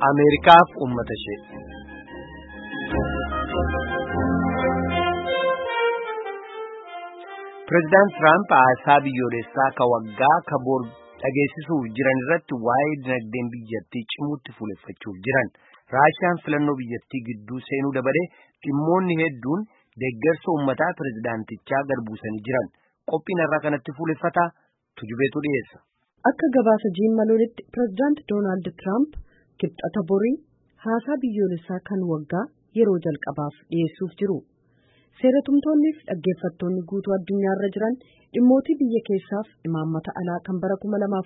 Ameerikaaf uummata ishee. Pireezidaant Tiraamp haasaa biyyoolessaa ka waggaa ka bor dhageessisuuf jiran irratti waa'ee dinagdeen biyyattii cimuutti fuuleffachuuf jiran. Raashiyaan filannoo biyyattii gidduu seenuu dabalee dhimmoonni hedduun deeggarsa uummataa pireezidaantichaa gadbuusanii jiran. Qophiin irraa kanatti fuuleffataa tujubeetu dhiyeessa. Akka gabaasa jiimmaloolitti pireezidaant Doonaald Tiraamp kibxata borii haasaa biyyoolessaa kan waggaa yeroo jalqabaaf dhiyeessuuf jiru. Seeratumtoonnii fi dhaggeeffattoonni guutuu addunyaarra jiran dhimmootii biyya keessaaf imaammata alaa kan bara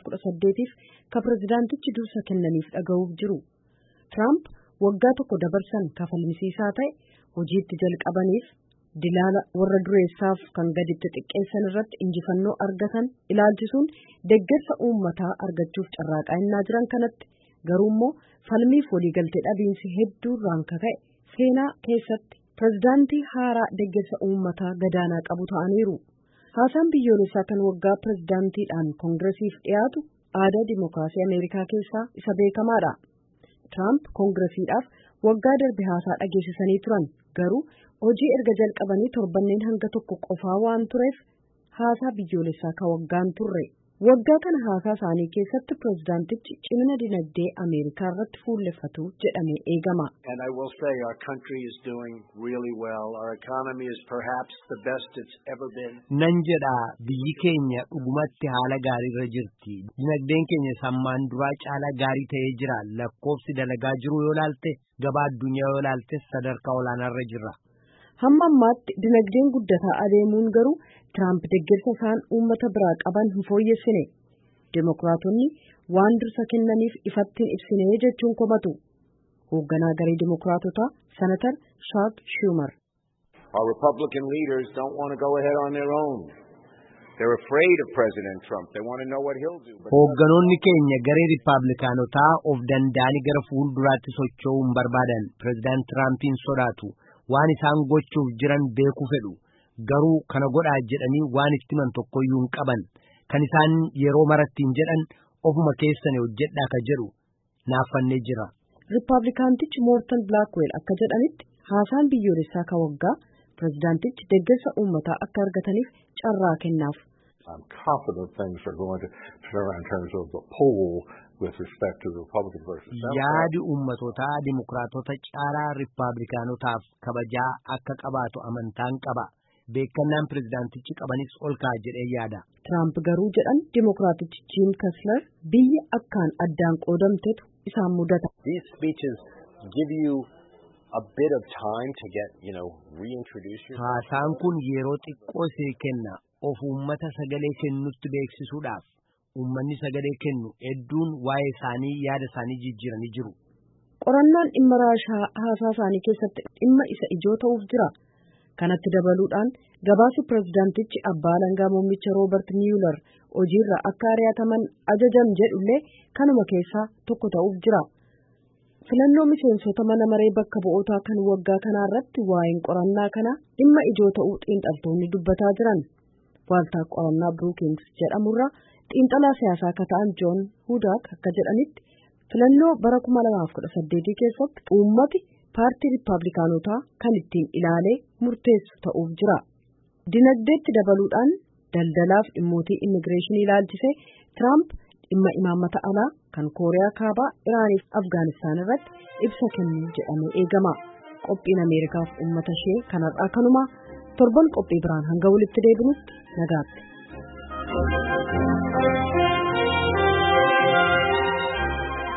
2018f ka pireezidaantichi dursa kennaniif dhaga'uuf jiru. Tiraamp waggaa tokko dabarsan kafalmisiisaa ta'e hojiitti jalqabaniif dilaala warra dureessaaf kan gaditti xiqqeessan irratti injifannoo argatan ilaalchisuun deeggarsa uummataa argachuuf carraaqaa innaa jiran kanatti garuu immoo falmiif waliigaltee dhabiinsi hedduu irraan ka'e seenaa keessatti pireezidaantii haaraa deeggarsa uummataa gadaanaa qabu ta'aniiru. Haasaan biyyoolessaa kan waggaa pireezidaantiidhaan koongiresiif dhiyaatu aadaa dimookiraasii Ameerikaa keessaa isa beekamaadha. Tiraamp koongiresiidhaaf waggaa darbe haasaa dhageessisanii turan garuu hojii erga jalqabanii torbanneen hanga tokko qofaa waan tureef haasaa biyyoolessaa ka waggaan turre. Waggaa kana haasaa isaanii keessatti pireezidaantichi cimina dinagdee Ameerikaa irratti fuulleffatu jedhamee eegama. And I will say our country is doing really well. Our economy is perhaps the best it's ever been. Nan jedha biyyi keenya dhugumatti haala gaariirra jirti. Dinagdeen keenya sammaan duraa caalaa gaarii ta'ee jira. Lakkoofsi dalagaa jiru yoo laalte gabaa addunyaa yoo laalte sadarkaa olaanaarra jirra. Hamma ammaatti dinagdeen guddataa adeemuun garuu Tiraamp deeggarsa isaan uummata biraa qaban hin fooyyessine. Dimookiraatonni waan dursa kennaniif ifatti hin ibsine jechuun komatu. Hoogganaa garee Dimookiraatotaa Senatar Shaak Schumer. Our Republican leaders don't want to go ahead on their own. They're afraid of President Trump. They want to know what he'll do. But Hoogganoonni keenya garee Riippaabilikaanotaa of danda'anii gara fuulduraatti socho'uu hin barbaadan. Pireezidaant Tiraampiin sodaatu. Waan isaan gochuuf jiran beekuu fedhu. Garuu kana godhaa jedhanii waan itti himan tokkoyyuu hin qaban. Kan isaan yeroo marattiin jedhan ofuma keessan hojjedhaa ka jedhu naaffannee jira. Riippaabilikaantichi Moortan Bilaakweel akka jedhanitti haasaan biyyoolessaa ka waggaa pireezidaantichi deeggarsa uummataa akka argataniif carraa kennaaf. I'm confident things are going to turn around in terms of the poll with respect to the Republican versus Democrat. Yaadi uummatootaa dimokiraatota caalaa riippaabilikaanotaaf kabajaa akka qabaatu amantaan qaba. Beekannaan pireezidaantichi qabanis ol ka'a jedhee yaada. Tiraamp garuu jedhan dimookiraatichi Jiim Kasler biyya akkaan addaan qoodamtetu isaan mudata. These speeches give you a bit of time to get, you know, reintroduce yourself. Haasaan kun yeroo xiqqoo see kenna of uummata sagalee kennutti beeksisuudhaaf. Uummanni sagalee kennu hedduun waa'ee isaanii yaada isaanii jijjiiranii jiru. Qorannaan dhimma raashaa haasaa isaanii keessatti dhimma isa ijoo ta'uuf jira. Kanatti dabaluudhaan gabaasi pireezidaantichi abbaa alangaa muummicha Roobert Miyuular hojiirra akka ari'ataman ajajan jedhullee kanuma keessaa tokko ta'uuf jira. Filannoo miseensota mana maree bakka bu'ootaa kan waggaa kanaa irratti waa'een qorannaa kana dhimma ijoo ta'uu xiinxaltoonni dubbataa jiran. Waaltaa qorannaa Brookings jedhamurra xiinxalaa siyaasaa akka ta'an Joon Hudaak akka jedhanitti filannoo bara 2018 keessatti uummati paartii riippaabilikaanotaa kan ittiin ilaalee murteessu ta'uuf jira. Dinagdeetti dabaluudhaan daldalaaf dhimmootii immigireeshinii ilaalchisee Tiraamp dhimma imaammata alaa kan Kooriyaa Kaabaa, Iraaniif Afgaanistaan irratti ibsa kennuu jedhamee eegama. Qophiin Ameerikaaf uummata ishee kanarraa kanuma torban qophii biraan hanga walitti deebinutti nagaatti.